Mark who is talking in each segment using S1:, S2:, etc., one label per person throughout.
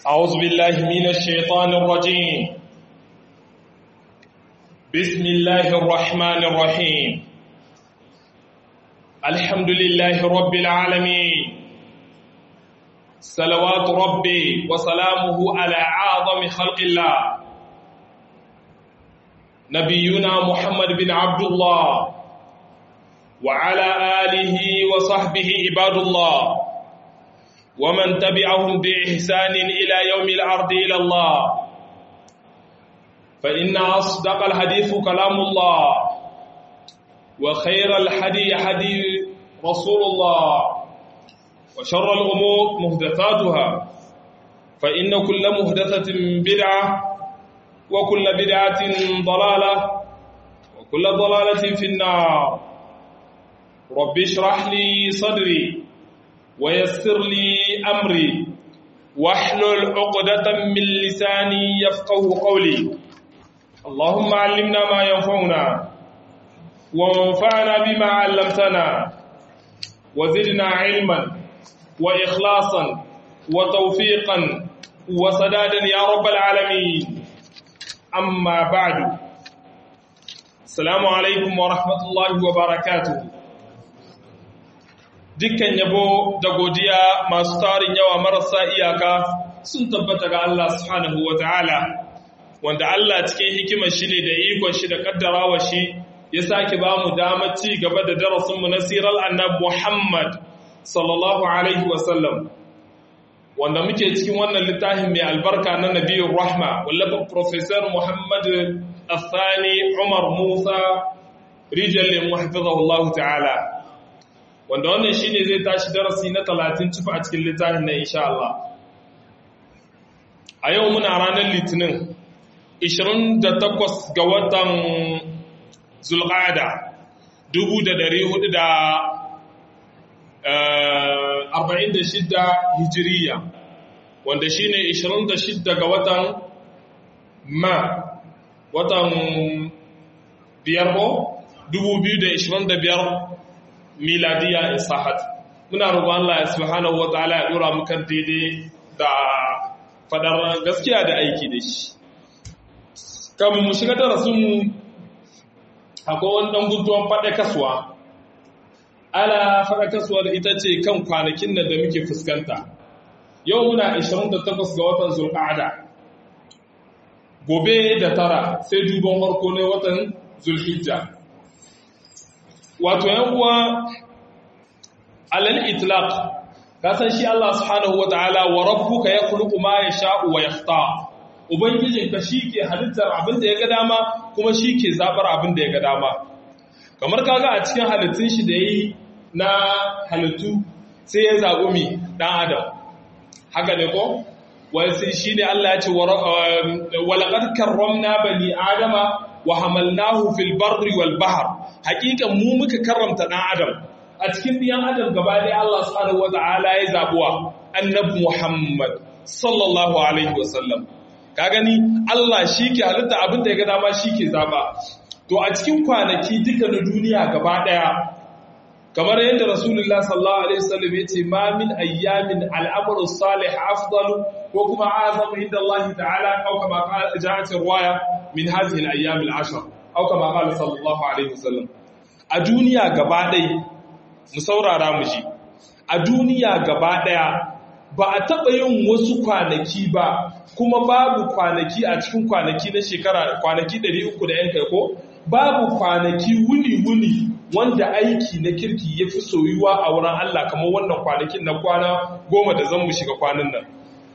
S1: أعوذ بالله من الشيطان الرجيم بسم الله الرحمن الرحيم الحمد لله رب العالمين صلوات ربي وسلامه على أعظم خلق الله نبينا محمد بن عبد الله وعلى آله وصحبه عباد الله ومن تبعهم بإحسان إلى يوم الأرض إلى الله فإن أصدق الحديث كلام الله وخير الحدي حدي رسول الله وشر الأمور مهدثاتها فإن كل مهدثة بدعة وكل بدعة ضلالة وكل ضلالة في النار رب اشرح لي صدري ويسر لي أمري واحلل عقدة من لساني يفقه قولي اللهم علمنا ما ينفعنا وانفعنا بما علمتنا وزدنا علما وإخلاصا وتوفيقا وسدادا يا رب العالمين أما بعد السلام عليكم ورحمة الله وبركاته dukkan yabo da godiya masu tarin yawa marasa iyaka sun tabbata ga Allah subhanahu wa ta'ala wanda Allah cikin hikimar shi ne da ikon shi da kaddarawa shi ya sake ba mu damar ci gaba da darasinmu na sirar annab Muhammad sallallahu alaihi wasallam wanda muke cikin wannan littafin mai albarka na nabiyar rahma wallafa professor Muhammad Athani Umar Musa rijal muhafizahullahu ta'ala wanda wannan shine zai tashi darasi na 30 cifa a cikin littafin na insha Allah a yau muna ranar litinin 28 ga watan zulqa'ada 1446 hijiriya wanda shine 26 ga watan ma watan biyar 2025 miladiya in sahat muna roƙon Allah ya subhanahu wataala ya dora mu kan daidai da fadar gaskiya da aiki da shi kan mu shiga darasin mu akwai wani dan guntuwan faɗa kasuwa ala faɗa kasuwa da ita ce kan kwanakin nan da muke fuskanta yau muna 28 ga watan zulqa'ada gobe da tara sai duban farko ne watan zulhijja wato yan uwa alal itlaq ka san shi Allah subhanahu wataala wa rabbuka yakhluqu ma yasha'u wa yakhtar ubangijinka shike halittar abin da ya ga dama kuma shike zabar abin da ya ga dama kamar kaga a cikin halittun shi da yayi na halittu sai ya zabi mi dan adam haka ne ko wai sai shine Allah ya ce wa laqad karramna bani adama wa hamalnahu fil barri wal bahr hakikan mu muka karramta dan adam a cikin biyan adam gaba ɗaya Allah subhanahu wata'ala ya zabuwa annabi Muhammad sallallahu alaihi wasallam ka gani Allah shike halitta abin da ya ga dama shike zaba to a cikin kwanaki duka na duniya gaba ɗaya kamar yadda Rasulullah sallallahu alaihi wasallam yace ma min ayyamin al'amru salih afdalu ko kuma azamu inda Allah ta'ala au kama qala ja'at riwaya min hadhihi al-ayyam al-ashr au kama qala sallallahu alaihi wasallam a duniya gaba ɗaya mu saurara mu ji a duniya gaba ɗaya ba a taɓa yin wasu kwanaki ba kuma babu kwanaki a cikin kwanaki na shekara kwanaki 300 da yan kai ko babu kwanaki wuni-wuni wanda aiki na kirki ya fi soyuwa a wurin Allah kamar wannan kwanakin na kwana goma da zan mu shiga kwanan nan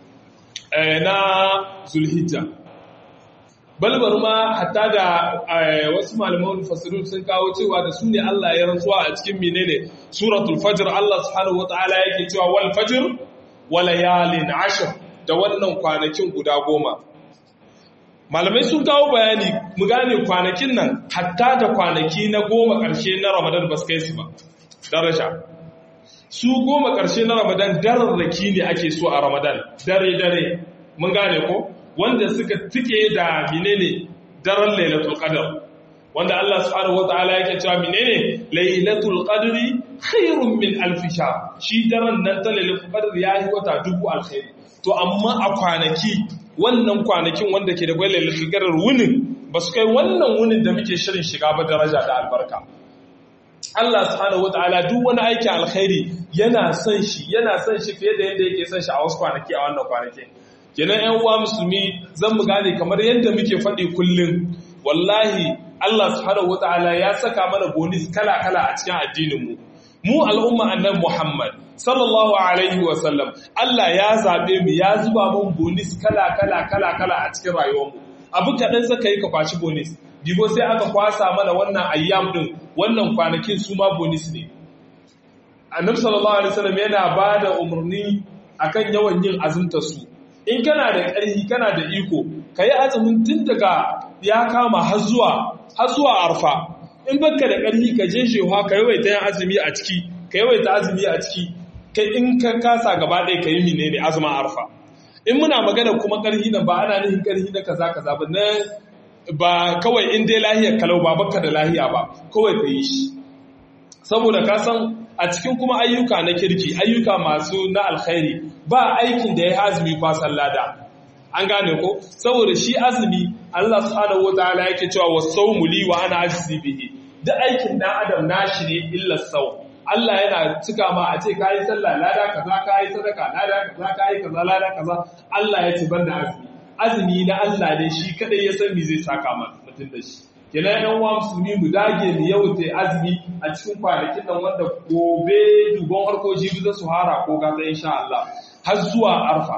S1: na zulhijja balbar ma hatta da wasu malaman fasirun sun kawo cewa da su ne Allah ya rantsuwa a cikin menene suratul fajr Allah subhanahu wataala yake cewa wal fajr wa layalin ashr da wannan kwanakin guda goma malamai sun kawo bayani mu gane kwanakin nan hatta da kwanaki na goma ƙarshe na Ramadan ba su kai su ba daraja su goma ƙarshe na Ramadan dararraki ne ake so a Ramadan dare dare mun gane ko wanda suka tike da menene daren lailatul qadr wanda Allah subhanahu wataala yake cewa menene lailatul qadri khairun min alf shahr shi daren nan ta lailatul qadr yayi wata dubu alkhairi to amma a kwanaki wannan kwanakin wanda ke da gwailar lafikarar wunin ba su kai wannan wunin da muke shirin shiga ba daraja da albarka Allah subhanahu wataala duk wani aikin alkhairi yana son shi yana son shi fiye da yadda yake son shi a wasu kwanaki a wannan kwanaki kenan ƴan uwa musulmi zan mu gane kamar yadda muke faɗi kullum wallahi Allah subhanahu wataala ya saka mana bonus kala kala a cikin addinin mu mu al'umma annan Muhammad sallallahu alaihi wa sallam Allah ya zabe mu ya zuba mun bonus kala kala kala kala a cikin rayuwar mu abu kaɗan saka yi ka kwashi bonus dibo sai aka kwasa mana wannan ayyam din wannan kwanakin su ma bonus ne annabi sallallahu alaihi wasallam yana bada umarni akan yawan yin azumta su in kana da ƙarfi kana da iko kai azumin tun daga ya kama har zuwa har zuwa arfa in baka da ƙarfi ka je shewa ka yawaita yin azumi a ciki ka yawaita azumi a ciki kai in ka kasa gaba ɗaya ka yi menene azumin arfa in muna magana kuma ƙarfi nan ba ana nufin ƙarfi na kaza kaza ba na ba kawai in dai lahiyar kalau ba baka da lahiya ba kawai ka yi shi saboda ka san a cikin kuma ayyuka na kirki ayyuka masu na alkhairi ba aikin da ya azumi kwasan lada an gane ko saboda shi azumi Allah subhanahu wataala yake cewa wasawmu li wa ana ajzi bihi duk aikin dan adam nashi ne illa sau Allah yana cika ma a ce kayi sallah lada kaza kayi sadaka lada kaza kayi kaza lada kaza Allah ya ce banda azumi azumi na Allah ne shi kadai ya san me zai saka ma mutum da shi kenan yan uwa musulmi mu dage mu yawaita azumi a cikin kwanakin nan wanda gobe dubon harko jibi za su hara ko gaza insha Allah har zuwa arfa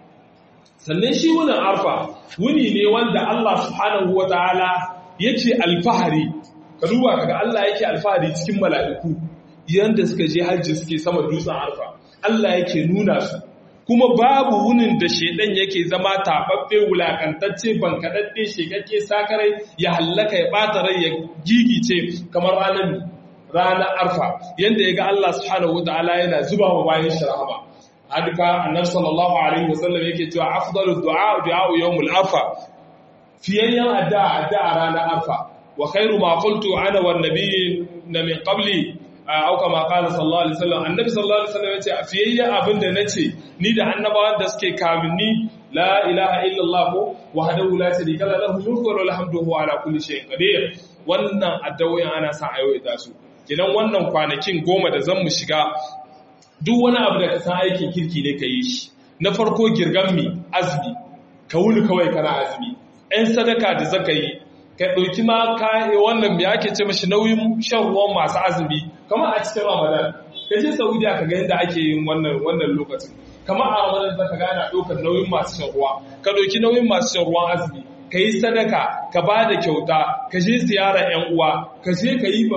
S1: sannan shi wunin arfa wuni ne wanda Allah subhanahu wataala yace alfahari ka duba kaga Allah yake alfahari cikin mala'iku yanda suka je hajji suke sama dutsen arfa Allah yake nuna su kuma babu wunin da shedan yake zama tababbe wulakantacce bankadadde shekakke sakarai ya hallaka ya bata rai ya gigice kamar ranar ranar arfa yanda yaga Allah subhanahu wataala yana zuba wa bayan shi rahama hadika annabi sallallahu alaihi wasallam yake cewa afdalu du'a du'a yawmul arfa fiyayyan addu'a addu'a ranar arfa wa khairu ma qultu ana wan nabiyyin min qabli au kama qala sallallahu alaihi wasallam annabi sallallahu alaihi wasallam yace fiyayya abinda nace ni da annabawan da suke kaminni la ilaha illallah wahdahu la sharika lahu mulku wa lahu hamdu huwa ala kulli shay'in qadir wannan addu'o'in ana sa ayoyi su kidan wannan kwanakin goma da zan mu shiga duk wani abu da ka san aikin kirki ne ka yi shi na farko girgan mi azumi ka wuni kawai kana azumi ɗan sadaka da zaka yi ka ɗauki ma wannan me ake ce mashi nauyin shan ruwan masu azumi kamar a cikin ramadan ka je saudiya ka ga yadda ake yin wannan wannan lokacin kamar a ramadan zaka ga ana ɗaukar nauyin masu shan ruwa ka ɗauki nauyin masu shan ruwan azumi ka yi sadaka ka ba da kyauta ka je ziyara yan uwa ka je ka yi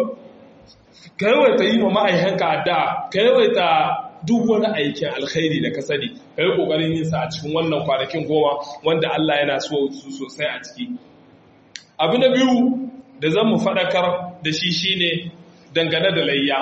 S1: ka yawaita yi wa ma'aikanka addu'a ka yawaita duk wani aikin alkhairi da ka sani ka yi ƙoƙarin yin sa a cikin wannan kwanakin goma wanda Allah yana so su sosai a ciki abu na biyu da zan mu faɗakar da shi shine dangane da layya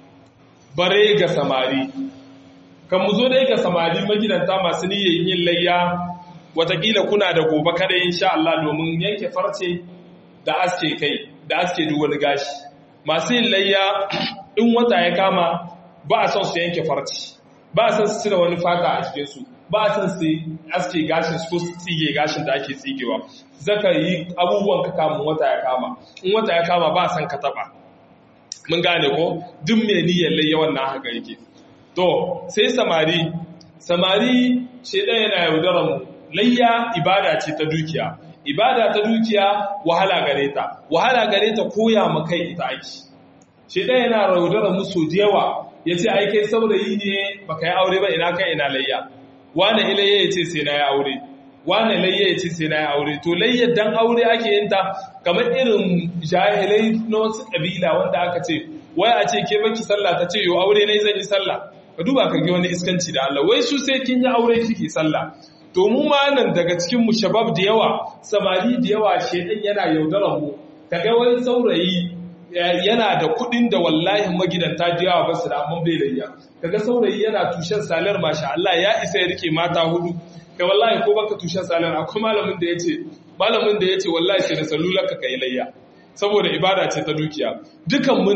S1: bare ga samari kan mu zo dai ga samari magidanta masu niyyar yin layya watakila kuna da gobe kada insha Allah domin yanke farce da aske kai da aske duk wani gashi masu yin layya in wata ya kama ba a son su yanke farce ba a son su cire wani fata a cikinsu ba a son su aske gashin su ko su tsige gashin da ake tsigewa zaka yi abubuwan ka kamun wata ya kama in wata ya kama ba a son ka taba mun gane ko duk mai niyyar layya wannan haka yake to sai samari samari shedan yana yaudarar mu layya ibada ce ta dukiya ibada ta dukiya wahala gare ta wahala gare ta koya ma kai ita ake shedan yana yaudarar mu so yawa yace ai kai saurayi ne baka yi aure ba ina kai ina layya wane ilayya yace sai na yi aure wane layya yace sai na yi aure to layya dan aure ake yin ta kamar irin jahilai na wasu kabila wanda aka ce wai a ce ke baki sallah ta ce yo aure ne zan yi sallah ka duba ka ga wani iskanci da Allah wai su sai kin yi aure kike sallah to mu ma nan daga cikin mu shabab da yawa samari da yawa shedan yana yaudarar mu kaga wani saurayi yana da kudin da wallahi magidanta da yawa basu da amma bai layya kaga saurayi yana tushen salar masha Allah ya isa ya rike mata hudu kai wallahi ko baka tushen salar akwai malamin da yace malamin da yace wallahi sai da salular ka kai layya saboda ibada ce ta dukiya dukan mu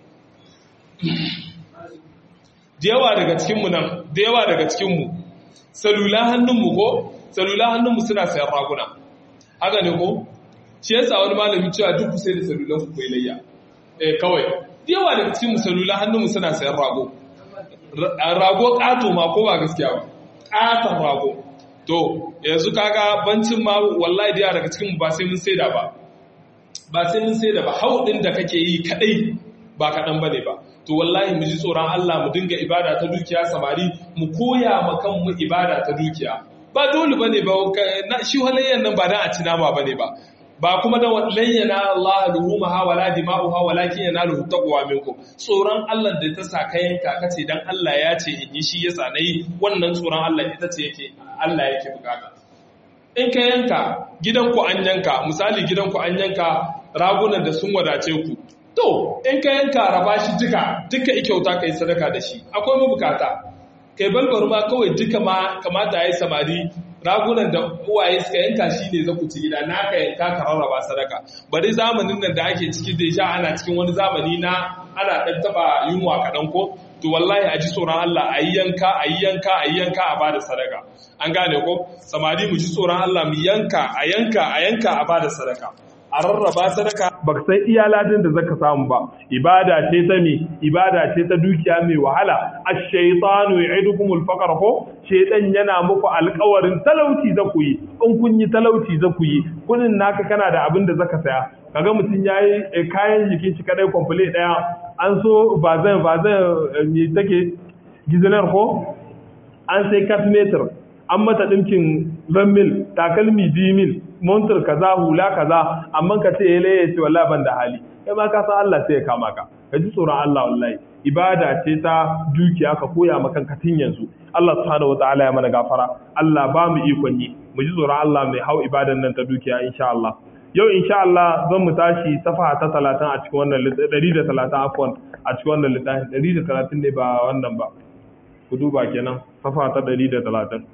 S1: da yawa daga cikin mu nan da yawa daga cikin mu salula hannunmu ko salula hannunmu suna sayan raguna haka ne ko shi yasa wani malami cewa duk ku sai da salulan ku kai layya eh kawai yawa daga cikin salula hannunmu suna sayan rago rago kato ma ko ba gaskiya ba katon rago to yanzu kaga bancin ma wallahi da daga cikin ba sai mun saida ba ba sai mun saida ba hau din da kake yi kadai ba kadan bane ba to wallahi mu ji tsoron Allah mu dinga ibada ta dukiya samari mu koya ma kanmu ibada ta dukiya ba dole bane ba shi halayyan nan ba dan a ci nama bane ba ba kuma da layyana Allah luhumaha wala dima'uha walakin yanaluhu taqwa minkum tsoron Allah da ta saka yanka kace dan Allah ya ce in yi shi yasa nayi wannan tsoron Allah ita ce yake Allah yake bukata in ka yanka gidanku an yanka misali gidanku an yanka ragunan da sun wadace ku to in ka yanka raba shi duka duka ikyauta kai sadaka da shi akwai mabukata kai balbar ma kawai duka ma kamata yayi samari ragunan da uwaye suka yanka shi ne za ku ci gida na ka yanka ka rarraba sadaka bari zamanin nan da ake ciki da sha ana cikin wani zamani na ana ɗan taɓa yunwa kaɗan ko to wallahi a ji tsoron Allah a yi yanka a yi yanka a yi yanka a bada sadaka an gane ko samari mu ji tsoron Allah mu yanka a yanka a yanka a bada sadaka a rarraba sadaka ba san iya ladin da zaka samu ba ibada ce ta mi ibada ce ta dukiya mai wahala ash-shaytanu ya'idukumul faqr ko shaytan yana muku alƙawarin talauci za ku yi in kun yi talauci za ku yi kunin naka kana da abin da zaka saya kaga mutum yayi kayan jikin shi kadai complete daya an so ba zan ba zan me take gizanar ko an sai centimeter an mata ɗinkin mil takalmi mil montar kaza hula kaza amma ka ce yale ya ce wallahi ban da hali kai ma ka san Allah sai ya kama ka ka ji tsoron Allah wallahi ibada ce ta dukiya ka koya maka kanka tun yanzu Allah subhanahu wataala ya mana gafara Allah ba mu ikon yi mu ji tsoron Allah mai hau ibadan nan ta dukiya insha Allah yau insha Allah zan mu tashi safa ta 30 a cikin wannan 130 afwan a cikin wannan littafin 130 ne ba wannan ba ku duba kenan safa ta 130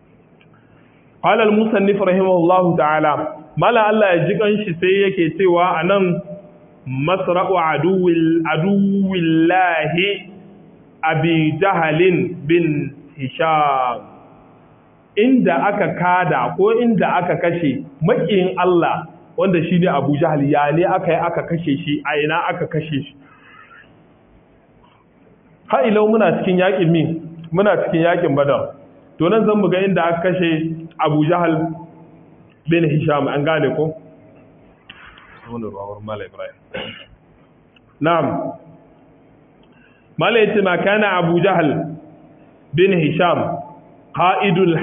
S1: قال المصنف رحمه الله تعالى مالا الله يجيكن shi sai yake cewa anan masra'u aduwil aduwillahi abi jahalin bin hisham inda aka kada ko inda aka kashe makiyin Allah wanda shine Abu Jahal ya ne aka yi aka kashe shi a ina aka kashe shi ha ilau muna cikin yakin min muna cikin yakin badar to nan zan buga inda aka kashe abu jahal bin hisham an gane ko na'am mala yace ma kana abu jahal bin hisham qa'idul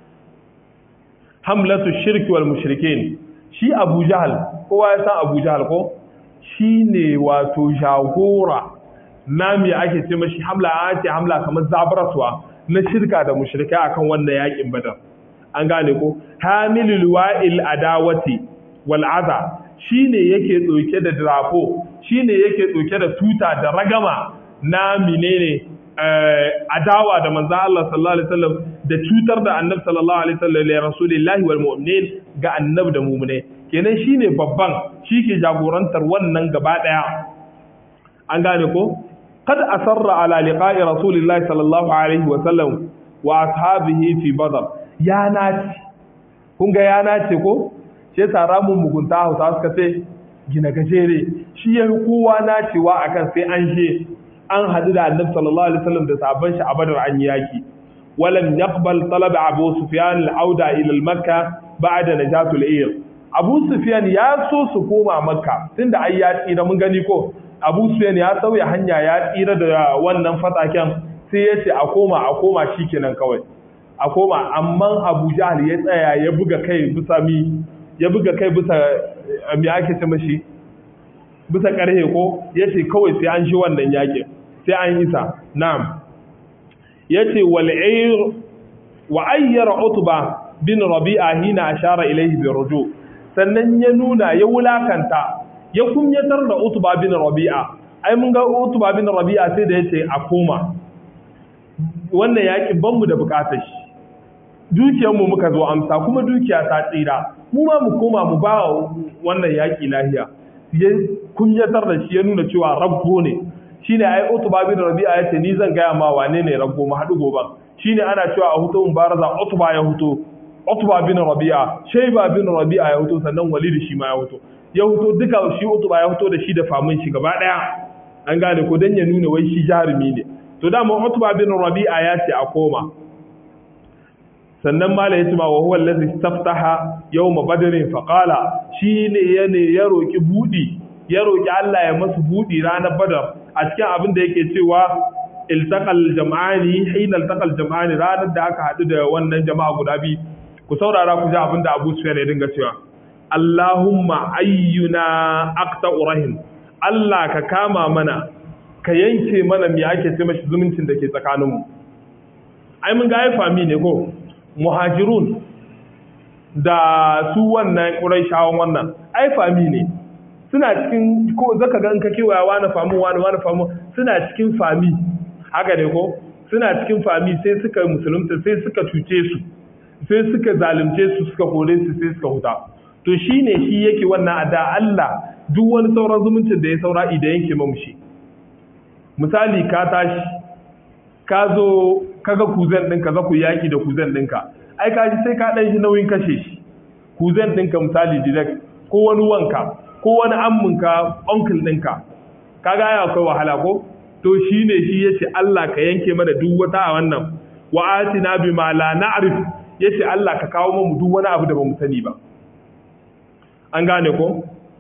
S1: hamlatu shirki wal mushrikin shi abu jahal kowa ya san abu jahal ko shine wato jagora nami ake ce mashi hamla ake hamla kamar zabaraswa na shirka da mushrikai akan wannan yakin badar an gane ko hamilul wa'il adawati wal adha shine yake doke da drapo shine yake doke da tuta da ragama na menene adawa da manzo Allah sallallahu alaihi wasallam da cutar da annabi sallallahu alaihi wasallam li rasulillahi wal mu'minin ga annabi da mu'mine kenan shine babban shike jagorantar wannan gaba daya an gane ko قد أسر على لقاء رسول الله صلى الله عليه وسلم وأصحابه في بدر يا ناتي kun ga ya nace ko shi yasa ramun mugunta hausa suka ce gina gajere shi ya kowa nacewa akan sai an je an hadu da annabi sallallahu alaihi wasallam da sabon shi a badar an yaki walam yaqbal talab abu sufyan al-auda ila al-makka ba'da najatul ayr abu sufyan ya so su koma makka tunda ai ya tsira mun gani ko abu suyan ya sauya hanya ya tsira da wannan fataken sai ya ce a koma a koma shi kenan kawai a koma amma abu jahal ya tsaya ya buga kai bisa mi ya buga kai bisa mi ake ce mashi bisa karhe ko ya ce kawai sai an shi wannan yakin sai an isa na'am ya ce wal'ayr wa ayyara utba bin rabi'a hina ashara ilayhi bi ruju sannan ya nuna ya wulakanta ya kunyatar da Utba bin Rabi'a ai mun ga Utba bin Rabi'a sai da yace a koma wannan yaki ban mu da bukatar shi dukiyar mu muka zo amsa kuma dukiya ta tsira mu ma mu koma mu ba wannan yaki lahiya ya kunyatar da shi ya nuna cewa rabbo ne shine ai Utba bin Rabi'a yace ni zan gaya ma wane ne rabbo mu haɗu goban
S2: shine ana cewa a huto mubaraza utba ya huto utba bin rabi'a shayba bin rabi'a ya huto sannan walid shi ma ya huto ya huto duka shi utba ya huto da shi da famin shi gaba daya an gane ko dan ya nuna wai shi jarumi ne to dama utba bin rabi'a ya ce a koma sannan mala ya ce ma wa huwa allazi istaftaha yawm badrin fa qala shine yane ya roki budi ya roki Allah ya masa budi ranar badar a cikin abin da yake cewa iltaqal jam'ani hina iltaqal jam'ani ranar da aka hadu da wannan jama'a guda biyu ku saurara ku ji abin da Abu Sufyan ya dinga cewa Allahumma ayyuna aqta rahim Allah ka kama mana ka yanke mana me ake ce mashi zumuncin da ke tsakaninmu ai mun ga ai fami ne ko muhajirun da su wannan ƙuraishawan wannan ai fami ne suna cikin ko zaka ga in ka kewaya wani famu wani wani famu suna cikin fami haka ne ko suna cikin fami sai suka musulunta sai suka cuce su sai suka zalunce su suka kore su sai suka huta to shine shi yake wannan ada Allah duk wani sauran zumuncin da ya saura idan yanke mamushi misali ka tashi ka zo kaga kuzen ɗinka za ku yaki da kuzen ɗinka ai ka sai ka ɗan shi nauyin kashe shi kuzen ɗinka misali direct ko wani wanka ko wani amminka uncle ɗinka ka ga ya akwai wahala ko to shi ne shi ya ce Allah ka yanke mana duk wata a wannan wa atina bi ma la na'rif ya ce Allah ka kawo mu duk wani abu da ba mu sani ba an gane ko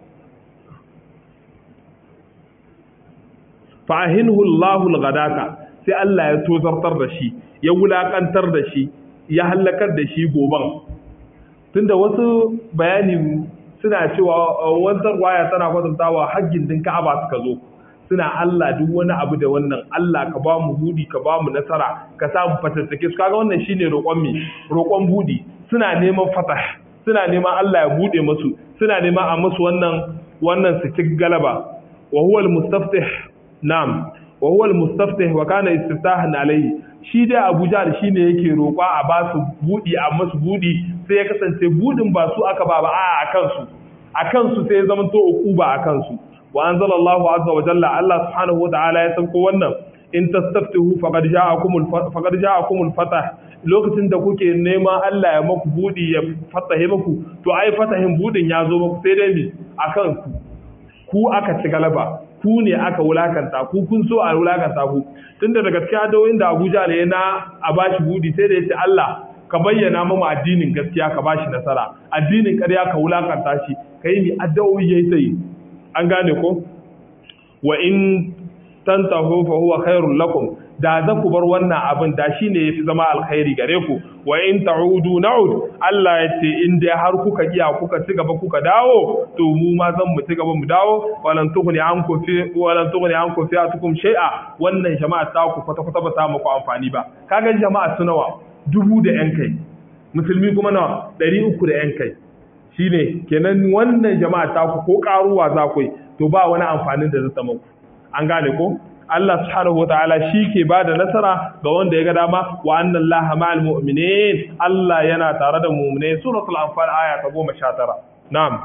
S2: fahinhu Allahul ghadata sai Allah ya tozartar da shi ya wulakantar da shi ya halakar da shi goban tunda wasu bayani suna cewa wanzar waya tana kwatantawa haggin din Ka'aba suka zo suna Allah duk wani abu da wannan Allah ka ba mu budi ka ba mu nasara ka sa mu fatattake su kaga wannan shine roƙon mi roƙon budi suna neman fatah suna neman Allah ya bude musu suna neman a musu wannan wannan su ci galaba wa huwa al-mustaftih na'am wa huwa al-mustaftih wa kana istiftahan alayhi shi dai Abu Jahl shine yake roƙa a ba su budi a musu budi sai ya kasance budin ba su aka ba ba a akan su akan su sai ya zama to ukuba akan su wa anzalallahu azza wa jalla Allah subhanahu wa ta'ala ya sauko wannan in tastaftihu faqad ja'akumul faqad ja'akumul fatah lokacin da kuke neman Allah ya maku budi ya fatahe maku to ai fatahin budin ya zo maku sai dai mi akan ku ku aka ci galaba ku ne aka wulakanta ku kun so a wulakanta ku tunda daga cikin adoyin da Abuja ne na a bashi budi sai da yace Allah ka bayyana mu addinin gaskiya ka bashi nasara addinin ƙarya ka wulakanta shi kai ni addu'o'i yayi sai an gane ko wa in tantahu fa huwa khairul lakum da za ku bar wannan abin da shi ne ya fi zama alkhairi gare ku wa in ta'udu na'ud Allah ya ce in dai har kuka iya kuka ci gaba kuka dawo to mu ma zan mu ci gaba mu dawo walan tughni ankum fi walan tughni ankum fi atukum shay'a wannan jama'a ta ku kwata kwata ba ta muku amfani ba kaga jama'a su nawa dubu da yan kai musulmi kuma nawa ɗari uku da yan kai shine kenan wannan jama'a ta ku ko karuwa za ku yi to ba wani amfanin da zai ta muku an gane ko Allah subhanahu wataala shi ke ba da nasara ga wanda ya ga dama wa annan laha ma'al mu'minin Allah yana tare da mu'minai suratul anfal aya ta goma sha tara na'am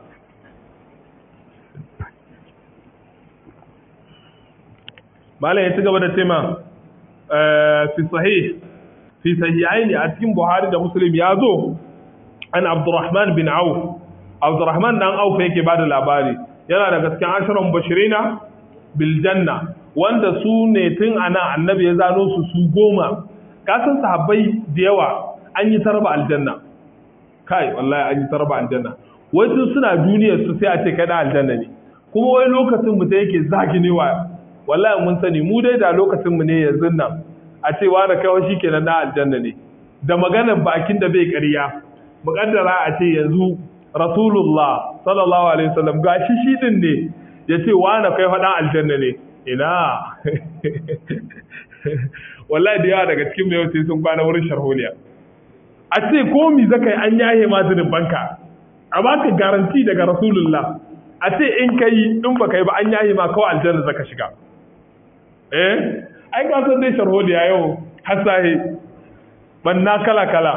S2: Malam ya ci gaba da tema fi sahih fi sahihaini a cikin Buhari da Muslim ya zo an Abdurrahman bin Auf Abdurrahman dan Auf yake ba da labari yana daga cikin ashirin bashirina biljanna wanda su ne tun ana annabi ya zano su su goma kasan sahabbai da yawa an yi tarba aljanna kai wallahi an yi tarba aljanna wai tun suna duniyar su sai a ce kai da aljanna ne kuma wai lokacin mu da yake zaginewa wallahi mun sani mu dai da lokacin mu ne yanzu nan a ce wa da kawai shikenan na aljanna ne da maganar bakin da bai ƙarya muƙaddara a ce yanzu rasulullah sallallahu alaihi wasallam gashi shi din ne ya ce wane kai faɗan aljanna ne ina wallahi da yawa daga cikin mai sai sun kwana wurin sharholiya a ce komi zaka yi an yahe ma banka a baka garanti daga rasulullah a ce in ka yi in baka yi ba an yahe ma kawai aljanna zaka shiga eh ai ka san dai sharholiya yau hasahe banna kala kala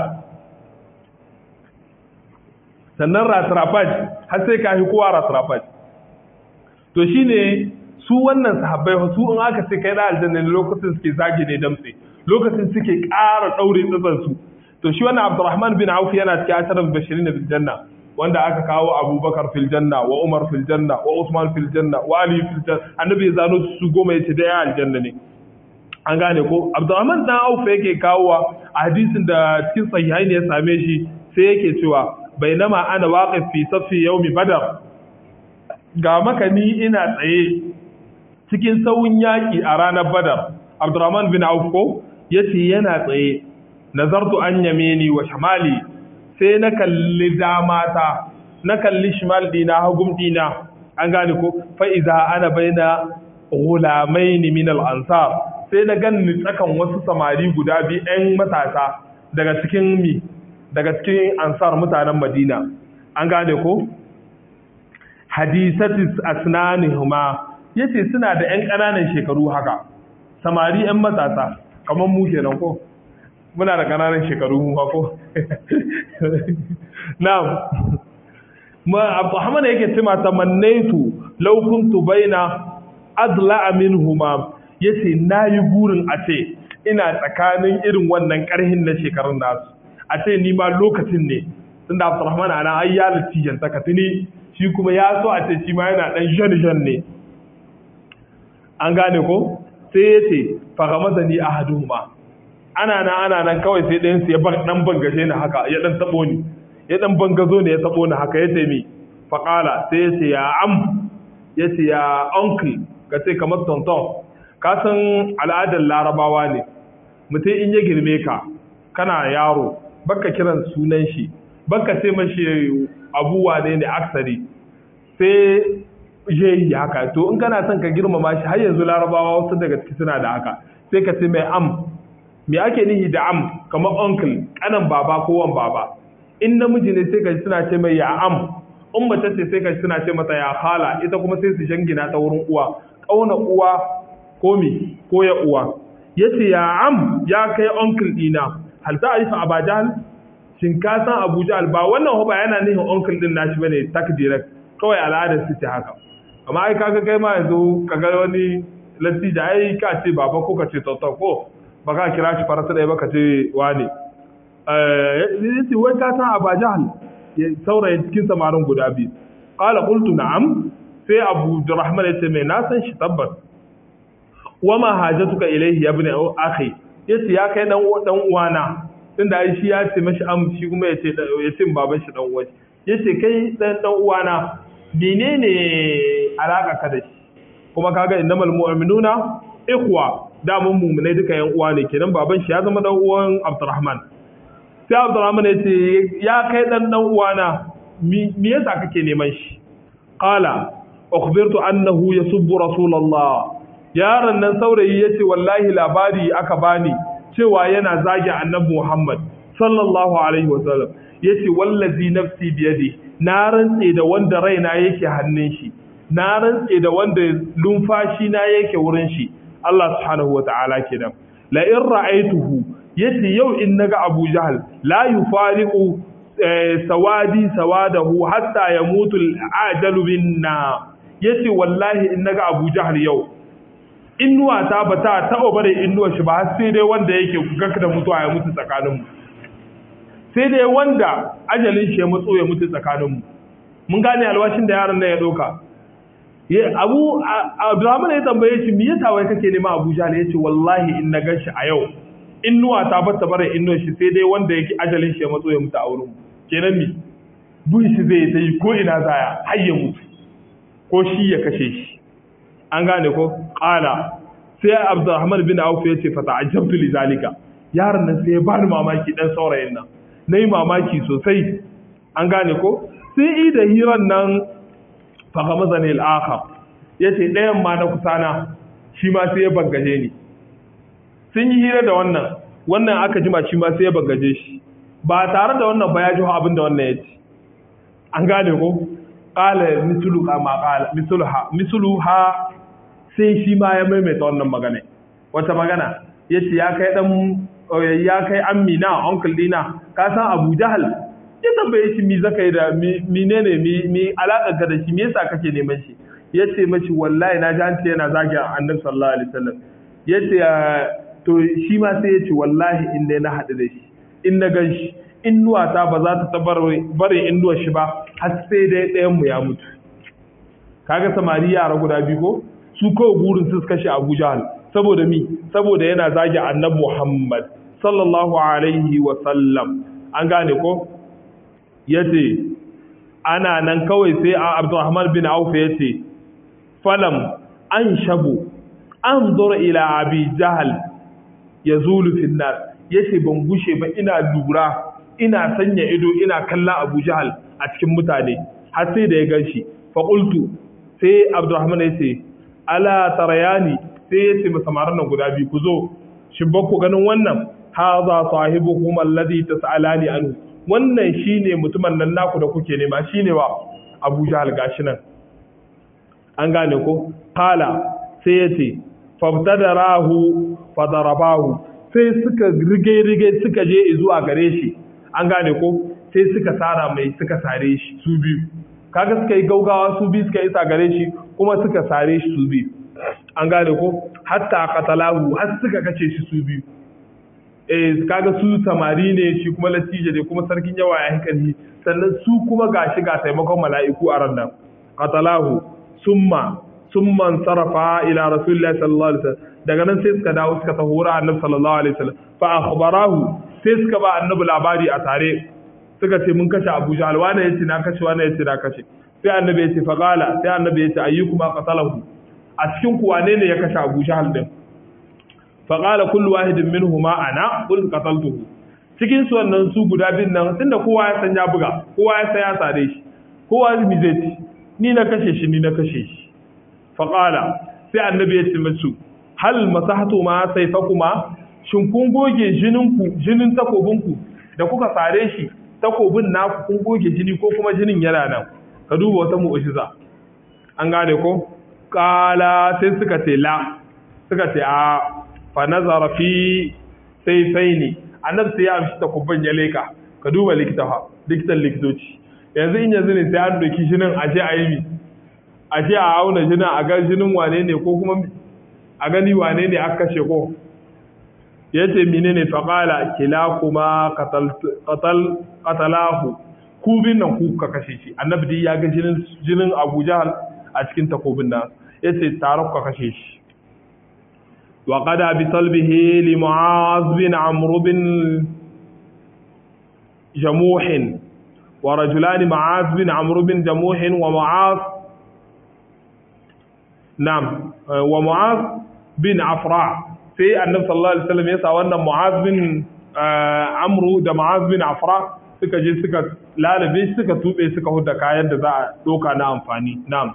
S2: sannan ratrapaj har sai ka yi kowa ratrapaj to shine su wannan sahabbai su in aka ce kai da aljanna ne lokacin suke zage ne damtse lokacin suke ƙara ɗaure tsatsansu to shi wannan abdurrahman bin auf yana cikin asharar bashirin bil janna wanda aka kawo abubakar fil janna wa umar fil janna wa usman fil janna wa ali fil janna annabi ya zano su goma yace da ya aljanna ne an gane ko abdurrahman dan auf yake kawowa a hadisin da cikin sahihai ne ya same shi sai yake cewa bainama ana waqif fi safi yawmi badar ga makani ina tsaye cikin sauyin yaki a ranar badar abdurrahman bin auf ko yace yana tsaye nazartu an yamini wa shamali sai na kalli damata na kalli shimal dina hagum dina an gane ko fa iza ana baina ghulamaini min al-ansar sai na ganni tsakan wasu samari guda biyu ɗan matasa daga cikin mi daga cikin ansar mutanen Madina an gane ko hadisatis asnanihuma yace suna da ƴan ƙananan shekaru haka samari ƴan matasa kamar mu kenan ko muna da ƙananan shekaru mu ko na'am ma Abdurrahman yake cewa tamannaitu law kuntu baina adla minhuma yace nayi burin a ce ina tsakanin irin wannan karhin na shekarun nasu a ce ni ma lokacin ne tunda Abdurrahman ana ai ya latijan ta katini shi kuma ya so a ce shi ma yana dan jan jan ne an gane ko sai yace fa gamadani ahaduhuma ana nan ana nan kawai sai ɗayan su ya dan bangaje ni haka ya dan tabo ni ya dan bangazo ne ya tabo ni haka yace mi faqala sai yace ya am yace ya uncle ka ce kamar tonton ka san al'adar larabawa ne mutum in ya girme ka kana yaro baka kiran sunan shi baka ce mashi abuwa ne ne aksari sai je yi haka to in kana son ka girmama shi har yanzu larabawa wasu daga ciki suna da haka sai ka ce mai am me ake nihi da am kamar uncle kanan baba ko wan baba in namiji ne sai ka suna ce mai ya am in mace ce sai ka suna ce mata ya khala ita kuma sai su jangina ta wurin uwa kauna uwa ko mi ko ya uwa yace ya am ya kai uncle dina hal ta'rifa aba jahl shin ka san abu jahl ba wannan ba yana nihin uncle din nashi bane tak direct kawai al'adar su ce haka amma ai kaga kai ma yanzu kaga wani latti da ai ka ce baba ko ka ce tauta ko ba ka kira shi farasa ɗaya ba ka ce wane yace wai ka san aba jahl saurayin cikin samarin guda biyu qala qultu na'am sai abu rahman yace mai na san shi tabbas wa ma hajatuka ilayhi ya ibn akhi yace ya kai dan dan uwana tunda ai shi ya ce mashi am shi kuma yace yace baban shi dan uwa yace kai dan dan uwana menene alaka ka da shi kuma kaga innamal mu'minuna ikhwa da mun mu'minai duka yan uwa ne kenan baban shi ya zama dan uwan Abdurrahman sai Abdurrahman yace ya kai dan dan uwana me yasa kake neman shi qala ukhbirtu annahu yasubbu rasulullah yaron nan saurayi yace wallahi labari aka bani cewa yana zagi annabi Muhammad sallallahu alaihi wasallam yace wallazi nafsi biyadi na rantse da wanda raina yake hannun shi na rantse da wanda lumfashi na yake wurin shi Allah subhanahu wataala kenan la in ra'aituhu yace yau in naga Abu Jahl la yufariqu sawadi sawadahu hatta yamutu al-ajalu binna yace wallahi in naga Abu Jahl yau innuwa ta bata taɓa bare innuwa shi ba har sai dai wanda yake gaka da mutuwa ya mutu tsakaninmu sai dai wanda ajalin shi ya matso ya mutu tsakaninmu mun gane alwashin da yaron nan ya ɗauka abu abdulrahman ya tambaye shi me yasa wai kake nema abuja ne yace wallahi in na gan shi a yau innuwa ta bata bare innuwa shi sai dai wanda yake ajalin shi ya matso ya mutu a wurin kenan mi bin shi zai ta yi ko ina zaya har ya mutu ko shi ya kashe shi an gane ko qala sai abdurrahman bin auf ya ce fa ta'ajjabtu li zalika yaron nan sai ya bani mamaki dan saurayin nan nayi mamaki sosai an gane ko sai i da hiran nan fa gamazani al-akhar yace ɗayan ma na kusana shi ma sai ya bangaje ni sun yi hira da wannan wannan aka jima shi ma sai ya bangaje shi ba tare da wannan ba ya ji abin da wannan ya ce an gane ko qala mislu ma qala misluha misluha sai shi ma ya maimaita wannan magana wata magana yace ya kai dan ya kai amina uncle dina ka san Abu Jahal ya tambaye shi mi zakai da menene mi mi alaka ka da shi me yasa kake neman shi yace mashi wallahi na ji an ce yana zagi Annabi sallallahu alaihi wasallam yace to shi ma sai ya ce wallahi in dai na haɗu da shi in na gan shi innuwata ba za ta barin innuwar shi ba har sai dai ɗayan mu ya mutu kaga samari yara guda biyu ko su kawai burin su kashe Abu Jahal saboda mi saboda yana zagi Annabi Muhammad sallallahu alaihi wa sallam an gane ko yace ana nan kawai sai Abdurrahman bin Auf yace falam an shabu anzur ila Abi Jahal yazulu fil nas yace ban gushe ba ina lura ina sanya ido ina kallon Abu Jahal a cikin mutane har sai da ya ganshi fa qultu sai Abdurrahman yace ala tarayani sai yace ma samaran nan guda biyu ku zo shin ba ku ganin wannan hadha sahibukum alladhi tas'alani anhu wannan shine mutumin nan naku da kuke nema shine wa Abu Jahal gashi nan an gane ko qala sai yace fabtadarahu fadarabahu sai suka rige rige suka je zuwa gare shi an gane ko sai suka sara mai suka sare shi su biyu kaga suka yi gaugawa su biyu suka isa gare shi kuma suka sare shi su biyu an gane ko hatta qatalahu har suka kace shi su biyu eh kaga su samari ne shi kuma latije ne kuma sarkin yawa ya hankali sannan su kuma gashi ga taimakon mala'iku a ran nan qatalahu summa summa sarafa ila rasulillahi sallallahu alaihi wasallam daga nan sai suka dawo suka tahura annabi sallallahu alaihi wasallam fa akhbarahu sai suka ba annabi labari a tare suka ce mun kashe Abu Jahl wani yace na kashe wani yace na kashe sai annabi yace fa qala sai annabi yace ayyukuma qatalahu a cikin ku wane ne ya kashe Abu Jahl din fa qala kullu wahidin minhuma ana qul qataltuhu cikin su wannan su guda bin nan tunda kowa ya san ya buga kowa ya san ya sare shi kowa mi zai ci ni na kashe shi ni na kashe shi fa qala sai annabi yace musu hal masahatu ma saifakuma shin kun goge jininku jinin takobinku da kuka sare shi takobin naku kun goge jini ko kuma jinin yana nan ka duba wata mu'jiza an gane ko kala sai suka ce la suka ce a fa nazara fi sayfaini annabi sai ya amshi takobin ya leka ka duba likita fa likitan likitoci yanzu in yanzu ne sai an doki jinin aje a yi mi aje a auna jinin a ga jinin wane ne ko kuma a gani wane ne aka kashe ko yace menene faqala kilakuma qatal qatal qatalahu ku bin nan ku ka kashe shi annabi dai ya ga jinin jinin Abu Jahal a cikin takobin nan yace tare ka kashe shi wa qada bi salbihi li Mu'az bin Amr bin Jamuh wa rajulan Mu'az bin Amr bin Jamuh wa Mu'az Na'am wa Mu'az bin Afra sai annabi sallallahu alaihi wasallam ya sa wannan Mu'az bin Amru da Mu'az bin Afra suka je suka lalabe suka tube suka huda kayan da za a doka na amfani na'am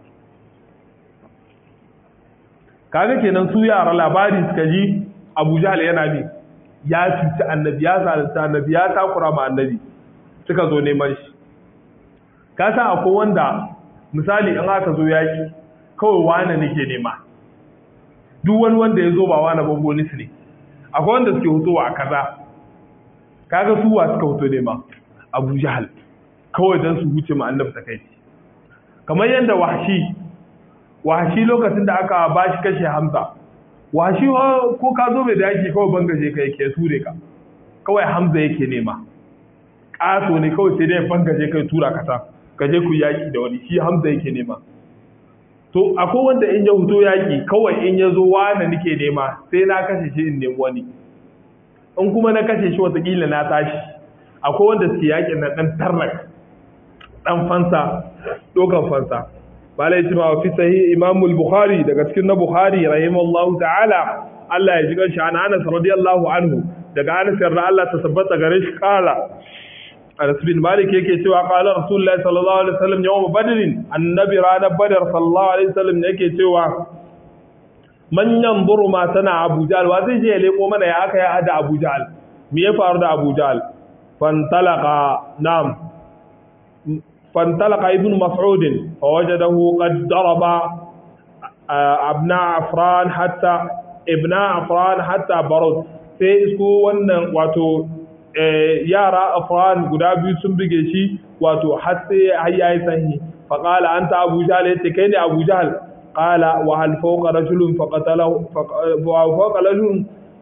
S2: kaga kenan su yara labari suka ji Abu Jahl yana ne ya cuci annabi ya zalunta annabi ya takura ma annabi suka zo neman shi ka san akwai wanda misali in aka zo yaki kawai wane nake nema duk wani wanda ya zo ba wane ba bonus ne akwai wanda suke hutowa a kaza kaga su wa suka huto nema Abu Jahal kawai dan su huce ma annabi ta kai kamar yadda wahshi wahshi lokacin da aka bashi kashe Hamza wahshi ko ka zo mai da yaki kawai bangaje kai ke ture ka kawai Hamza yake nema ƙato ne kawai sai dai bangaje kai tura kasa ka je ku yaki da wani shi Hamza yake nema to akwai wanda in ya huto yaki kawai in ya zo wane nake nema sai na kashe shi in nemi wani in kuma na kashe shi watakila na tashi akwai wanda suke yakin na dan tarnak dan fansa dokan fansa malai ce ma fi sahih imam al-bukhari daga cikin na bukhari rahimallahu ta'ala Allah ya ji kanshi an Anas radiyallahu anhu daga Anas yarda Allah ta tabbata gare shi kala Anas bin Malik yake cewa qala Rasulullahi sallallahu alaihi wasallam yawm Badr annabi ranar Badr sallallahu alaihi wasallam yake cewa man yanzuru ma sana Abu Jahl wa zai je ya leko mana ya aka ya hada Abu Jahl me ya faru da Abu Jahl fantalaqa nam fantalaqa ibn Mas'ud fa wajadahu qad daraba abna Afran hatta ibna Afran hatta barud sai isku wannan wato yara afran guda biyu sun buge shi wato har sai har yayi sanyi fa qala anta abu jahl yace kai ne abu jahl qala wa hal fawqa rajulun fa qatalahu wa fawqa rajulun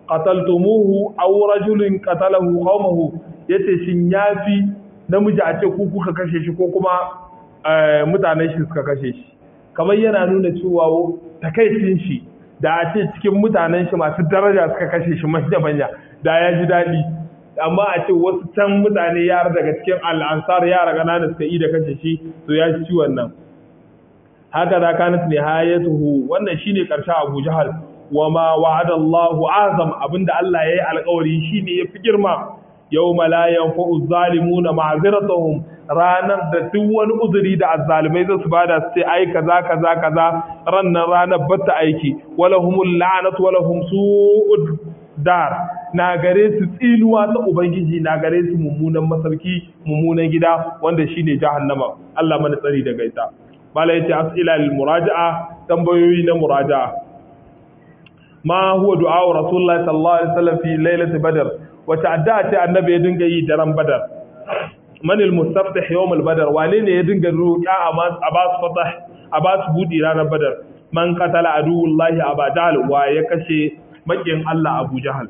S2: qataltumuhu aw rajulun qatalahu qaumahu yace shin yafi namiji a ce ku kuka kashe shi ko kuma mutanen shi suka kashe shi kamar yana nuna cewa takaicin shi da a ce cikin mutanen shi masu daraja suka kashe shi manya manya da ya ji daɗi amma a ce wasu can mutane yara daga cikin al'ansar yara ƙanana suka yi da kashe shi to ya ci wannan haka da kanat nihayatuhu wannan shine karshe Abu Jahal wa ma wa'ada Allahu azam abinda Allah yayi alƙawari shine yafi girma yawma la yanfa'u zalimuna ma'ziratuhum ranar da duk wani uzuri da azzalimai zasu bada su ce ai kaza kaza kaza rannan ranar batta aiki walahumul la'natu walahum su'ud dar na gare su tsinuwa ta ubangiji na gare su mummunan masarki mummunan gida wanda shine jahannama Allah mana tsari daga ita malai yace as'ila lil muraja'a tambayoyi na muraja'a ma huwa du'a rasulullahi sallallahu alaihi wasallam fi lailati badr wata addu'a ce annabi ya dinga yi daren badar man al mustaftih yawm al badr wane ne ya dinga roƙa a ba su fatah a ba su budi ranar badar man qatala aduwullahi abadal wa ya kashe makin Allah Abu Jahal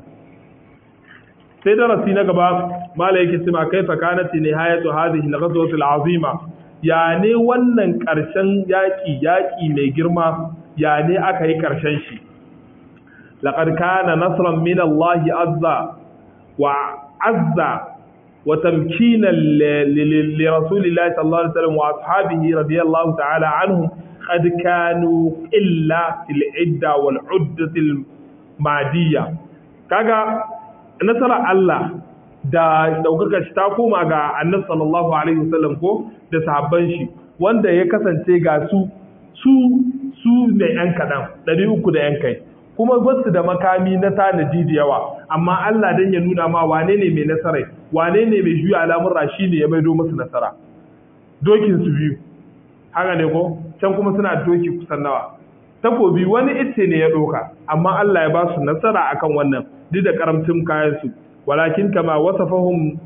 S2: sai darasi na gaba mala yake cewa kaifa kanat nihayatu hadhihi al-ghazwati al-azima ya ne wannan karshen yaki yaki mai girma ya ne aka yi karshen shi laqad kana nasran min Allah azza wa azza wa tamkinan li rasulillahi sallallahu alaihi wasallam wa ashabihi radiyallahu ta'ala anhum qad kanu illa fil idda wal uddati madiyya kaga nasarar Allah da daukaka shi ta koma ga annabi sallallahu alaihi wasallam ko da sahabban shi wanda ya kasance ga su su su ne yan kadan 300 da yan kai kuma basu da makami na tanadi da yawa amma Allah dan ya nuna ma wane ne mai nasara wane ne mai juya al'amura shine ya maido musu nasara dokin su biyu haka ne ko can kuma suna doki kusan nawa takobi wani ice ne ya ɗauka amma Allah ya ba su nasara akan wannan duk da karamcin kayansu walakin kama wasafahum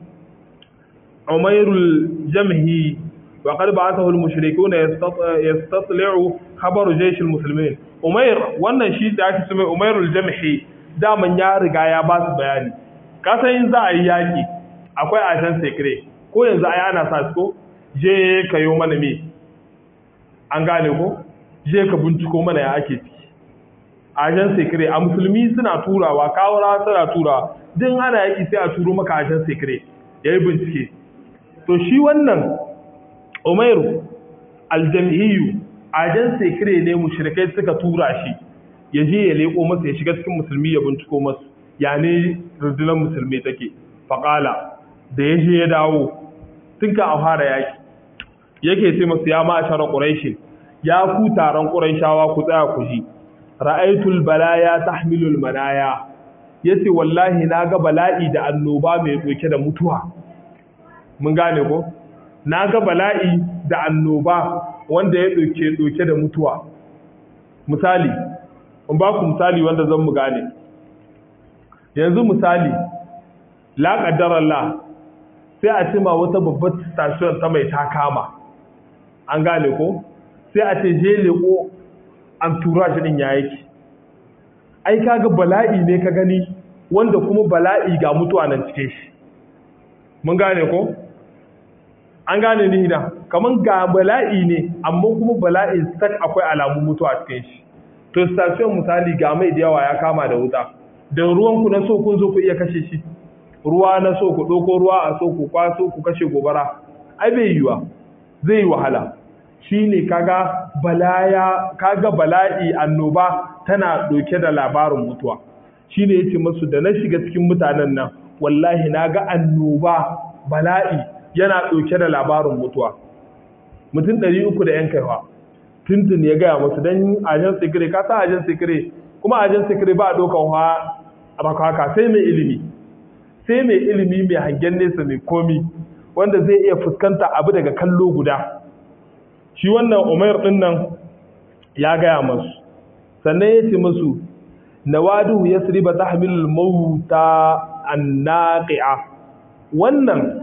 S2: umairul jamhi wa qad ba'athahu al-mushrikuna yastatli'u khabaru jaysh al-muslimin umair wannan shi da ake cewa umairul jamhi daman ya riga ya ba su bayani ka san in za a yi yaki akwai ashan secret ko yanzu ai ana sa ko je kayo mana me an gane ko je ka binciko mana ya ake ciki ajan sekire a musulmi suna turawa kawara suna turawa din ana yaki sai a turo maka ajan sekire ya yi bincike to shi wannan umairu aljam'iyyu ajan sekire ne mushrikai suka tura shi ya je ya leko masa ya shiga cikin musulmi ya binciko masu ya ne rundunar musulmi take faƙala da ya je ya dawo tun ka a fara yaki yake sai masu ya ma'ashara ƙuraishin ya ku taron ƙuraishawa ku tsaya ku ji ra'aitul balaya tahmilul manaya yace wallahi naga bala'i da annoba mai doke da mutuwa mun gane ko naga bala'i da annoba wanda ya doke doke da mutuwa misali in ba ku misali wanda zan mu gane yanzu misali la qaddara sai a cima wata babbar station ta mai takama an gane ko sai a ce je leko an tura shi din ya yake ai kaga bala'i ne ka gani wanda kuma bala'i ga mutuwa nan cikin shi mun gane ko an gane ni da kaman ga bala'i ne amma kuma bala'in sak akwai alamun mutuwa cikin shi to station misali ga mai da yawa ya kama da wuta da ruwan ku na so kun zo ku iya kashe shi ruwa na so ku ɗauko ruwa a so ku kwaso ku kashe gobara ai bai yiwa zai yi wahala shine kaga balaya kaga bala'i annoba tana doke da labarin mutuwa shine yace musu da na shiga cikin mutanen nan wallahi naga annoba bala'i yana doke da labarin mutuwa mutum 300 da yan kaiwa tuntun ya gaya musu dan ajan sikire ka sa ajan sikire kuma ajan sikire ba dokan ha rakaka sai mai ilimi sai mai ilimi mai hangen nesa mai komi wanda zai iya fuskanta abu daga kallo guda shi wannan umar ɗin nan ya gaya masu sannan ya ce masu nawadu ya siriba ta hamilul mauta an naƙi'a wannan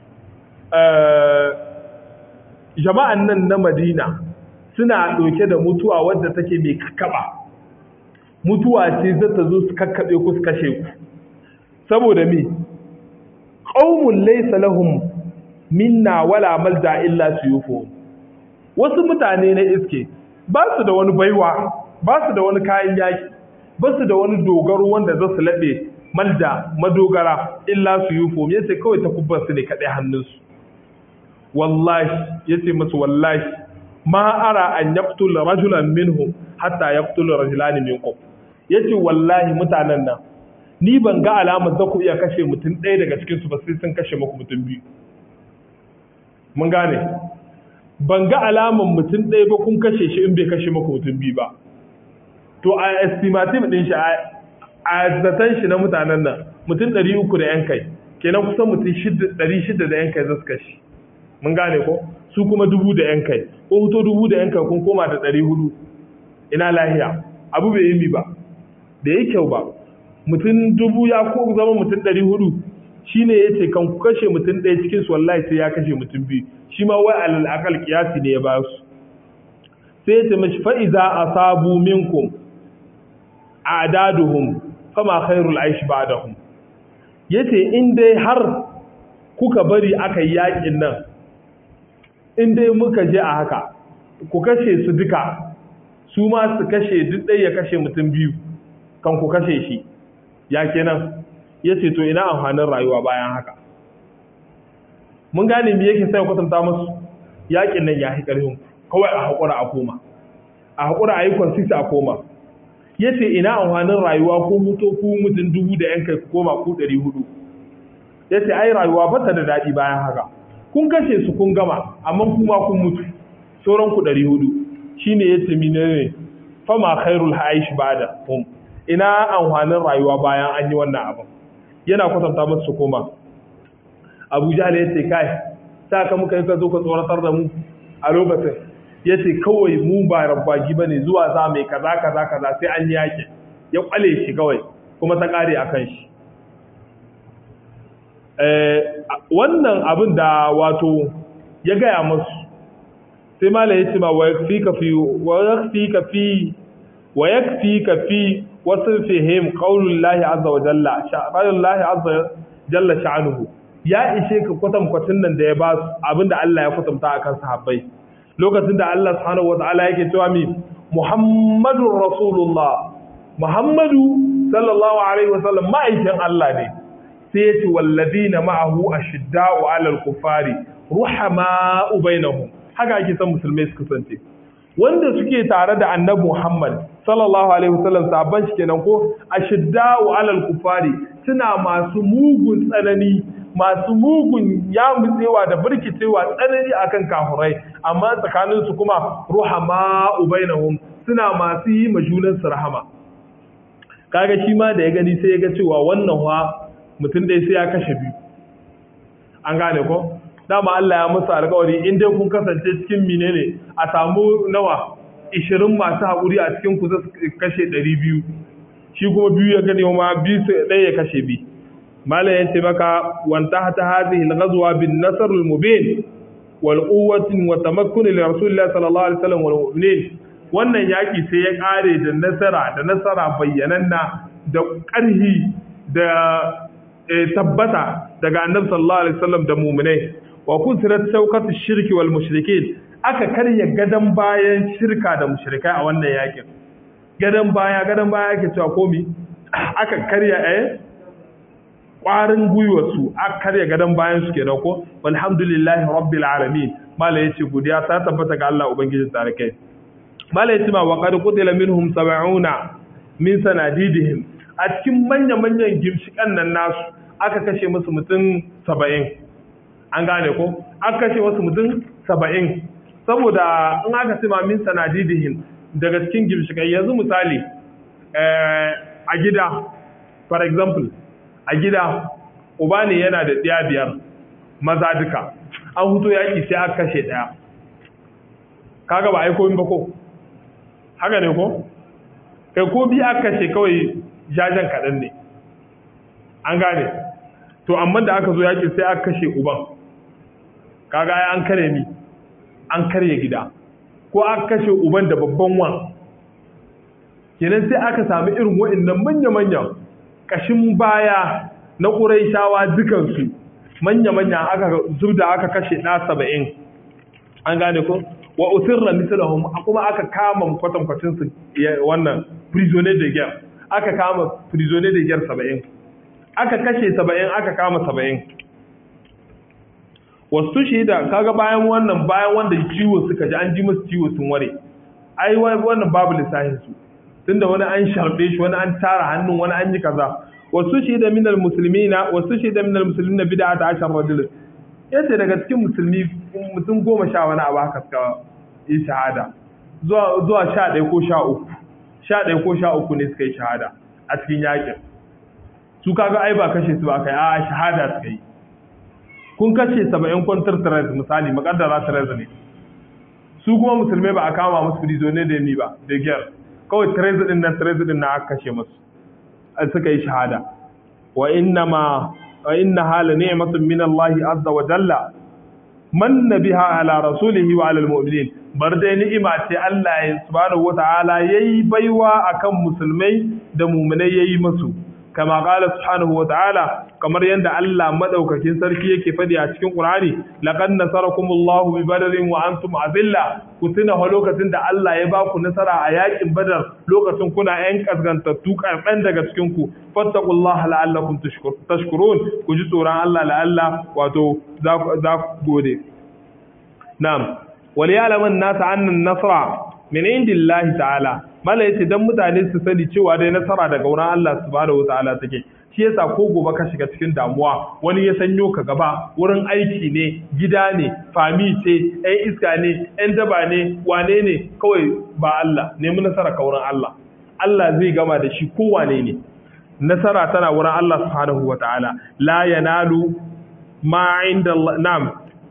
S2: jama'an nan na madina suna ɗauke da mutuwa wadda take mai kakaba mutuwa ce za ta zo su kakkaɓe ku su kashe ku saboda me qaumun laysa lahum minna wala malja illa suyufu wasu mutane na iske ba su da wani baiwa ba su da wani kayan yaki ba su da wani dogaro wanda za su laɓe malja madogara illa suyufu me yace kawai ta kubbar su ne kaɗai hannunsu wallahi yace musu wallahi ma ara an yaqtul rajulan minhum hatta yaqtul rajulan minkum yace wallahi mutanen nan ni ban ga alamar za ku iya kashe mutum ɗaya daga cikin su ba sai sun kashe muku mutum biyu mun gane ban ga alamar mutum ɗaya ba kun kashe shi in bai kashe muku mutum biyu ba to a estimative din shi a zaton shi na mutanen nan mutum 300 da yan kai kenan kusan mutum 600 da yan kai za su kashe mun gane ko su kuma dubu da yan kai ko huto dubu da yan kai kun koma da 400 ina lahiya abu bai yi mi ba da yi kyau ba mutum dubu ya ko zama mutum 400 shine ya ce kan ku kashe mutum ɗaya cikin su wallahi sai ya kashe mutum biyu shi ma wai alal akal kiyasi ne ya ba su sai ya ce mashi fa'iza asabu minkum adaduhum kama khairul aish ba'dahum yace in dai har kuka bari aka yi yakin nan in dai muka je a haka ku kashe su duka su ma su kashe duk ɗaya ya kashe mutum biyu kan ku kashe shi ya kenan yace to ina amfanin rayuwa bayan haka mun gane me yake sai kwatanta musu yakin nan ya hi ƙarfin kawai a haƙura a koma a haƙura a yi kwansisa a koma ya ce ina amfanin rayuwa ko mutu ku mutum dubu da yankai ku koma ku ɗari hudu ya ce ai rayuwa ba ta da daɗi bayan haka kun kashe su kun gama amma kuma kun mutu sauran ku ɗari hudu shine ya ce mine ne fama khairul haish bada hum ina amfanin rayuwa bayan an yi wannan abin yana kwatanta musu su koma abu jahal ya ce kai sa ka muka yi ka zo ka tsoratar da mu a lokacin ya ce kawai mu ba rabbagi ba ne zuwa za mai kaza kaza kaza sai an yi yaƙi ya kwale shi kawai kuma ta ƙare a kan shi wannan abin da wato ya gaya masu sai mala ya ce ma wa yakfi ka fi wa yakfi ka fi wa yakfi ka fi wasu fihim qaulullahi azza wa jalla sha'anullahi azza jalla sha'anuhu ya ishe ka kwatankwacin nan da ya ba su abinda Allah ya kwatanta akan sahabbai lokacin da Allah subhanahu wata'ala yake cewa mi Muhammadur Rasulullah Muhammadu sallallahu alaihi wasallam ma'aikin Allah ne sai ya ce walladina ma'ahu ashidda'u 'alal kufari ruhama'u bainahum haka ake son musulmai su kasance wanda suke tare da annabi Muhammad sallallahu alaihi wasallam sabban shi kenan ko ashidda'u 'alal kufari suna masu mugun tsanani masu mugun ya mutsewa da birkicewa tsanani akan kafurai amma tsakaninsu kuma ruhama ubainahum suna masu yi majunan su rahama kaga shi ma da ya gani sai ya ga cewa wannan wa mutum dai sai ya kashe biyu an gane ko dama Allah ya musu alƙawari in dai kun kasance cikin menene a samu nawa 20 masu haƙuri a cikin ku zai kashe 200 shi kuma biyu ya gani ma biyu ɗaya ya kashe biyu malam yace maka wanta ta hadhihi al-ghazwa bin nasr al-mubin wal quwwati wa tamakkun li rasulillah sallallahu alaihi wasallam wal mu'minin wannan yaki sai ya kare da nasara da nasara bayyananna da ƙarhi da tabbata daga annabi sallallahu alaihi wasallam da mu'minai wa kusirat shawkatu shirki wal mushrikin aka karya gadan bayan shirka da mushrikai a wannan yakin gadan baya gadan baya yake cewa komi aka karya eh ƙwarin gwiwarsu a karya gadon bayan su ke ko alhamdulillahi rabbil alamin mala yace godiya ta tabbata ga Allah ubangijin tarikai mala yace ma wa qad qutila minhum 70 min sanadidihim a cikin manya manyan gimshikan nan nasu aka kashe musu mutum 70 an gane ko aka kashe musu mutum 70 saboda in aka ce ma min sanadidihim daga cikin gimshikai yanzu misali a gida for example a gida uba ne yana da ɗaya biyar maza duka an huto yaƙi sai aka kashe ɗaya kaga ba aiko ba ko haka ne ko kai ko bi aka kashe kawai jajen kaɗan ne an gane to amma da aka zo yaƙi sai aka kashe uban kaga ai an kare mi an karye gida ko aka kashe uban da babban wan kenan sai aka sami irin wa'annan manya-manyan kashin baya na ƙuraishawa dukansu manya-manya aka zubda aka kashe ɗa saba'in an gane ko wa usirra misalahum kuma aka kama kwatankwacin su wannan prisoner de guerre aka kama prisoner de guerre saba'in aka kashe saba'in aka kama saba'in wasu shida kaga bayan wannan bayan wanda ciwo suka ji an ji musu ciwo sun ware ai wannan babu lissafin su tunda wani an sharbe shi wani an tara hannun wani an yi kaza wasu shida minal muslimina wasu shida minal muslimina bid'a ta ashar rajul yace daga cikin musulmi mutum goma sha wani abu haka suka yi shahada zuwa zuwa sha ɗaya ko sha uku sha ɗaya ko sha uku ne suka yi shahada a cikin yakin su kaga ai ba kashe su ba kai a shahada suka yi kun kashe saba'in kwantar tare misali makaddara tare ne su kuma musulmai ba a kama musu prisoner da ni ba da gyar kawai tare din nan tare din na aka kashe musu suka yi shahada wa inna ma wa inna hala ni'matun min Allah azza wa jalla manna biha ala rasulihi wa ala almu'minin bar dai ni'ima ce Allah ya subhanahu wa ta'ala yayi baiwa akan musulmai da mu'minai yayi musu kama qala subhanahu wa ta'ala kamar yanda Allah madaukakin sarki yake fadi a cikin Qur'ani laqad nasarakumullahu bi badarin wa antum azilla ku tuna a lokacin da Allah ya baku nasara a yakin Badar lokacin kuna yan kasgantattu karban daga cikin ku fattaqullaha la'allakum tashkurun ku ji tsoron Allah la'alla wato za ku gode na'am wal ya'lamu an-nas anna an-nasra min indillahi ta'ala mala yace dan mutane su sani cewa dai nasara daga wurin Allah subhanahu wataala take shi yasa ko gobe ka shiga cikin damuwa wani ya sanyo ka gaba wurin aiki ne gida ne fami ce ɗan iska ne ɗan daba ne wane ne kawai ba Allah nemi nasara ka wurin Allah Allah zai gama da shi ko wane ne nasara tana wurin Allah subhanahu wataala la yanalu ma inda Allah na'am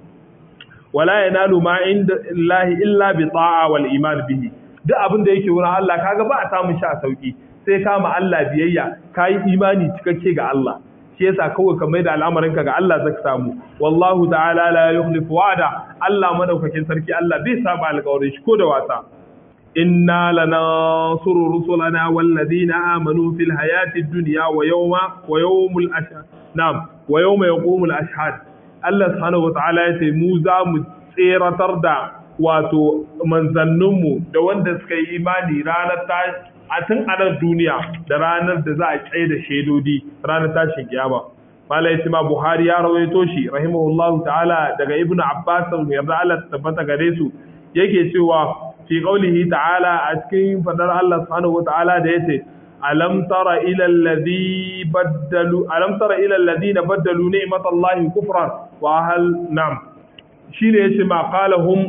S2: wala yanalu ma inda Allah illa bi ta'a wal iman bihi duk abin da yake wurin Allah kaga ba a samun shi a sauki sai kama Allah biyayya kayi imani cikakke ga Allah shi yasa kawai ka mai da al'amarin ka ga Allah zaka samu wallahu ta'ala la yukhlifu wa'ada Allah madaukakin sarki Allah bai saba alƙawarin shi ko da wasa inna lanansuru rusulana walladina amanu fil hayati dunya wa yawma wa yawmul ashhad na'am wa yawma yaqumul ashhad Allah subhanahu wa ta'ala ya ce mu za mu tseratar da wato manzanninmu da wanda suka yi imani ranar ta a tun a nan duniya da ranar da za a tsaye da shaidodi ranar tashin kiyama malai ma buhari ya rawaito shi rahimahullahu ta'ala daga ibnu abbas yarda Allah tabbata gare su yake cewa fi qaulihi ta'ala a cikin fadar Allah subhanahu wa ta'ala da yace alam tara ila alladhi baddalu alam tara ila alladhina baddalu ni'matallahi kufran wa hal nam shine yace ma qalahum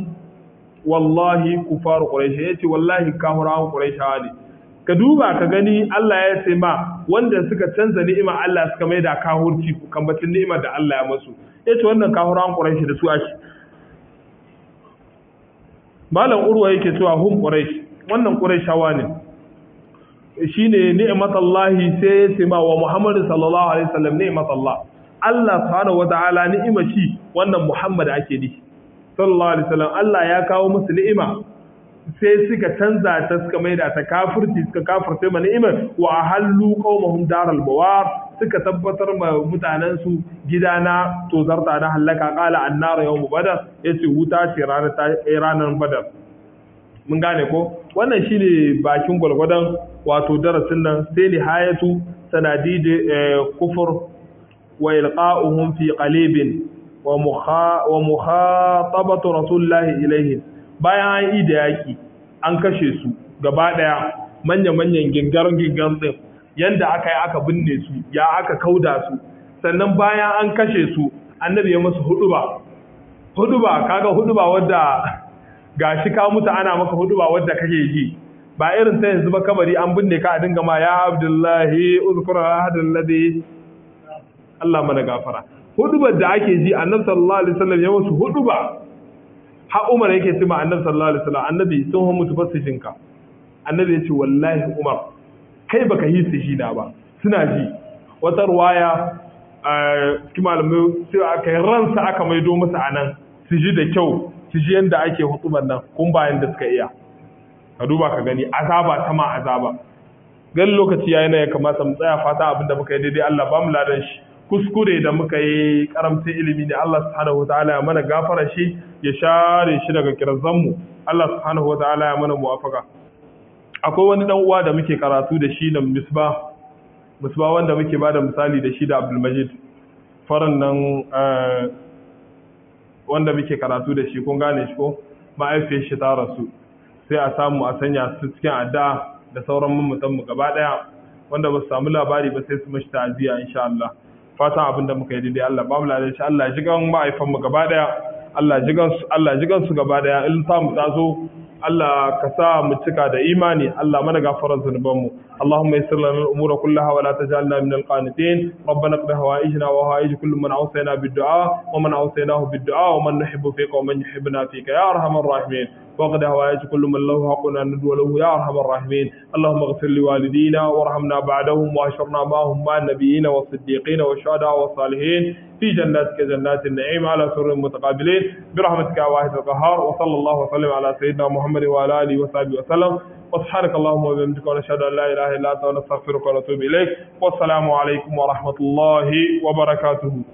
S2: wallahi kufaru quraish yace wallahi kafirawan quraishawa ne ka duba ka gani Allah ya ce ma wanda suka canza ni'ima Allah suka mai da kahurci kambacin ni'imar da Allah ya masu yace wannan kafirawan quraish da su ashi malam urwa yake cewa hum quraish wannan quraishawa ne shine ni'matallahi sai ya ce ma wa Muhammad sallallahu alaihi wasallam ni'matallah Allah subhanahu wataala ni'ima shi wannan Muhammad ake nishi sallallahu alaihi wasallam Allah ya kawo musu ni'ima sai suka canza ta suka maida ta kafirci suka kafirce ma ni'imar wa halu qaumahum daral bawar suka tabbatar ma mutanen su gida na tozarta na halaka qala annar yawm badar yace wuta ce ranar ta ranar badar mun gane ko wannan shine bakin gwalgwadon wato darasin nan sai nihayatu sanadid kufur wa ilqa'uhum fi qalibin wa mukhatabatu rasulillahi ilaihim bayan an yi da yaki an kashe su gaba daya manya-manyan gingarin gingarin din yanda aka yi aka binne su ya aka kauda su sannan bayan an kashe su annabi ya musu huduba huduba kaga huduba wadda gashi ka mutu ana maka huduba wadda kake ji ba irin ta yanzu ba kabari an binne ka a dinga ma ya abdullahi uzkura hadal ladhi Allah mana gafara hudubar da ake ji annabi sallallahu alaihi wasallam ya wasu huduba ha Umar yake cewa annabi sallallahu alaihi wasallam annabi sun hu mutu fasishin ka annabi yace wallahi Umar kai baka yi su shi da ba suna ji wata ruwaya cikin malamai sai aka yi ransa aka maido musu anan su ji da kyau su ji yanda ake hutubar nan kun bayan da suka iya ka duba ka gani azaba ta ma azaba gan lokaci yayi na ya kamata mu tsaya fata abin da muka yi daidai Allah ba mu ladan shi kuskure da muka yi karamcin ilimi ne Allah subhanahu wataala ya mana gafara shi ya share shi daga kirazan mu Allah subhanahu wataala ya mana muwafaka akwai wani dan uwa da muke karatu da shi da misba misba wanda muke bada misali da shi da Abdul Majid faran nan wanda muke karatu da shi kun gane shi ko ma'aifiyar shi ta rasu sai a samu a sanya su cikin addu'a da sauran mamatan mu gaba daya wanda ba su samu labari ba sai su mashi ta'aziyya insha Allah fatan abin da muka yi daidai Allah ba mu ladan shi Allah ji gan ma'aifan mu gaba daya Allah ji gan su Allah ji gan su gaba daya in ta mu tazo Allah ka sa mu cika da imani Allah mana gafarar zunuban mu اللهم يسر لنا الامور كلها ولا تجعلنا من القانتين ربنا اقض هوائجنا وهوائج كل من اوصينا بالدعاء ومن اوصيناه بالدعاء ومن نحب فيك ومن يحبنا فيك يا ارحم الراحمين واقض هوائج كل من له حق ان ندعو له يا ارحم الراحمين اللهم اغفر لوالدينا وارحمنا بعدهم واحشرنا معهم مع النبيين والصديقين والشهداء والصالحين في جناتك جنات النعيم على سر متقابلين برحمتك يا واحد القهار وصلى الله وسلم على سيدنا محمد وعلى اله وصحبه وسلم وسبحانك اللهم وبحمدك ونشهد ان لا اله الا انت ونستغفرك ونتوب اليك والسلام عليكم ورحمه الله وبركاته